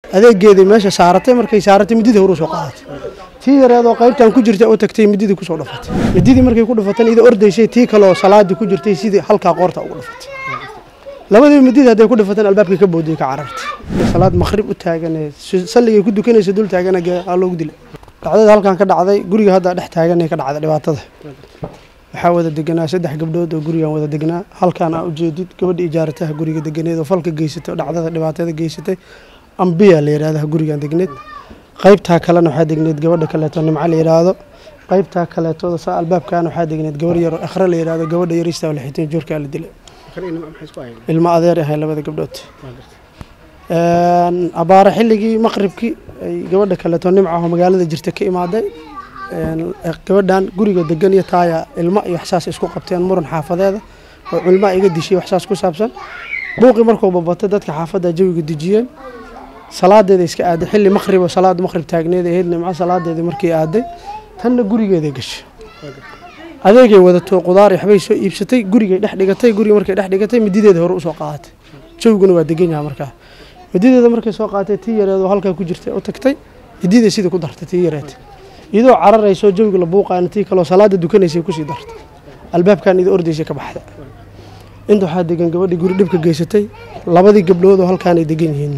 adeegeedii meesha saaratay markay saaratay mididii horu soo qaadatay tii yareedoo qaybtan ku jirta oo tagtay mididii kusoo dhafatay mididii markay ku dhafatan iyadoo ordaysay tii kaleoo salaadii ku jirtay sidii halkaa qoorta ugu dhafatay labadii mididii hadday ku dhafatan albaabkii ka boodiyey ka carartay salaad maqrib u taaganee salligay ku dukanaysa dul taagana aa loogu dilay dhacdada halkan ka dhacday guriga hadda dhex taaganay ka dhacday dhibaatada waxaa wada deganaa saddex gabdhood oo gurigan wada degnaa halkaan aa ujeedid gabadha ijaarataha guriga deganeed oo falka geysatay oo dhacdada dhibaatada geysatay ambiya la yidhahda gurigan degneed qaybtaa kalena waxaa degneed gabadha kaleeto nimco la yidhaahdo qaybtaa kaleetooda saa albaabkaana waxaa degneed gabar yar oo akhre la yidhahdo gabadha yarista oo lixitay joorkaa la dilay ilmo adeer ahay labada gabdhood abaare xilligii maqribkii ay gabadha kaleeto nimca oo magaalada jirta ka imaaday gabadhan guriga degan iyo taaya ilmo iyo waxsaas isku qabteen muran xaafadeeda oo culmaa iga dishay waxsaas ku saabsan buuqii markuu babatay dadka xaafadda jawiga dejiyeen salaadeeda iska aaday xilli maqrib oo salaada maqrib taagneed ahayd nimco salaadeedii markii aaday tanna gurigeeday gashay adeegay wadato qudaar waxbay soo iibsatay gurigay dhex dhigatay guriga markay dhex dhigatay midideeda hore usoo qaadatay jawiguna waa degan yaha markaa midideeda markay soo qaadatay tii yareed oo halkaa ku jirtay u tagtay mididay sidii ku dartay tii yareed iyadoo cararayso jawiga la buuqaana tii kaleo salaada dukanaysay kusii dartay albaabkan iyadoo ordaysay ka baxda inta waxaa degan gabadhii guri dhibka geysatay labadii gabdhood oo halkaanay degan yihiin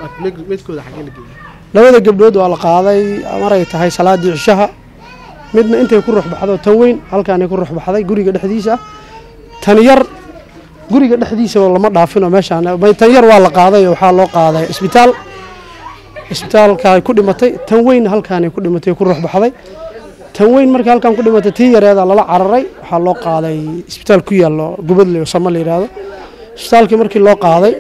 labada gabdhood waa la qaaday maray tahay salaadii cishaha midna intay ku ruxbaxdo tan weyn halkaanay ku ruxbaxday guriga dhexdiisa ah tan yar guriga dhexdiisa lama dhaafinoo meeshaan tan yar waa la qaaday oo waxaa loo qaaday isbitaal isbitaalkaay ku dhimatay tan weyn halkaanay ku dhimatay ku ruxbaxday tan weyn markii halkaan ku dhimatay tii yareeda lala cararay waxaa loo qaaday isbitaal ku yaallo gubadle oo sama la yidhaahdo isbitaalkii markii loo qaaday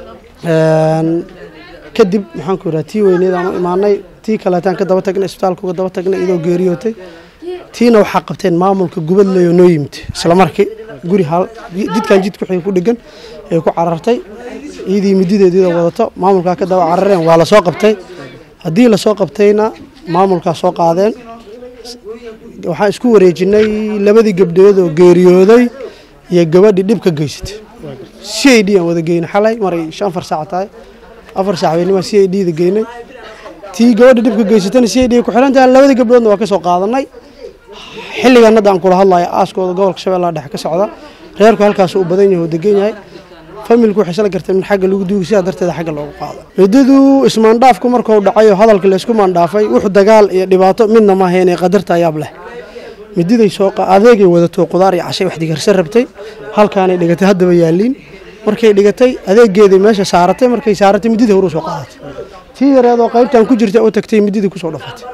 kadib maxaan ku yidhaha tii weyneed aan u imaanay tii kaleetaan ka daba tagnay isbitaalka uga daba tagnay iyadoo geeriyootay tiina waxaa qabteen maamulka gubadley oo noo yimid isla markii guri jidkan jid ku ku dhegan ay ku carartay iyadii midideediida wadato maamulkaa ka daba carareen waa lasoo qabtay haddii lasoo qabtayna maamulkaa soo qaadeen waxaan isku wareejinay labadii gabdhood oo geeriyooday iyo gabadhii dhib ka geysatay c i d aan wada geynay xalay maray shan afar saac tahay afar saac baynima c i d da geynay tii gabadha dhib ka geysatana c i d ku xirantahay labadii gabdhoodna waa ka soo qaadanay xilligan hadda aan kula hadlayo aaskooda gobolka shabeellaha dhexe ka socda reerku halkaas uu badan yahay oo degan yahay familku waxay isla garteen in xagga lagu duugi sidaa darteeda xagga loogu qaado ciddadu ismaandhaafku markuu dhacay oo hadalka laysku maandhaafay wuxuu dagaal iyo dhibaato midna maaha inay qadarta ayaab leh mididay soo adeegay wadato qudaar iyo cashay wax digarsan rabtay halkaanay dhigatay haddaba yaaliin markay dhigatay adeegeedii meesha saaratay markay saaratay mididii horu soo qaadatay tii yareedoo qaybtan ku jirta oo tagtay mididii kusoo dhafatay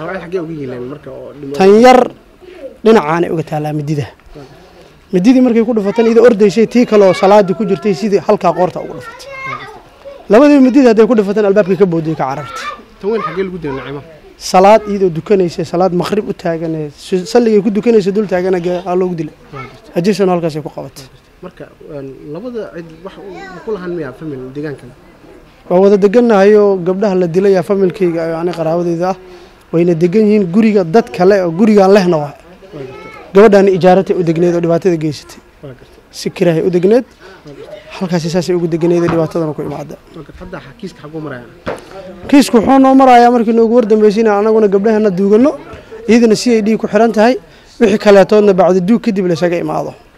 tan yar dhinacaanay uga taalaa midida mididii markay ku dhafatan iyadoo ordaysay tii kaleoo salaadii ku jirtay sidii halkaa qoorta ugu dhafatay labadii mididii hadday ku dhafatan albaabkii ka boodiyey ka carartay salaad iyadoo dukanaysa salaad maqrib u taaganee salligay ku dukanaysa dul taagana aa loogu dilay ajisano halkaasay ku qabatay waa wada deganahayoo gabdhaha la dilaya familkayga ani qaraabadeeda ah wayna degan yihiin guriga dad kale oo gurigaan lehna waa gabadhaani ijaaratay u degneed oo dhibaatada geysatay si kirahay u degneed halkaasi saasay ugu deganeed dhibaatadana ku imaada kiisku wuxuu noo marayaa markii noogu wardambeysina anaguna gabdhaheena duugano iyadana c i d ku xiran tahay wixii kaleetoodna bacdi duug kadib laysaga imaado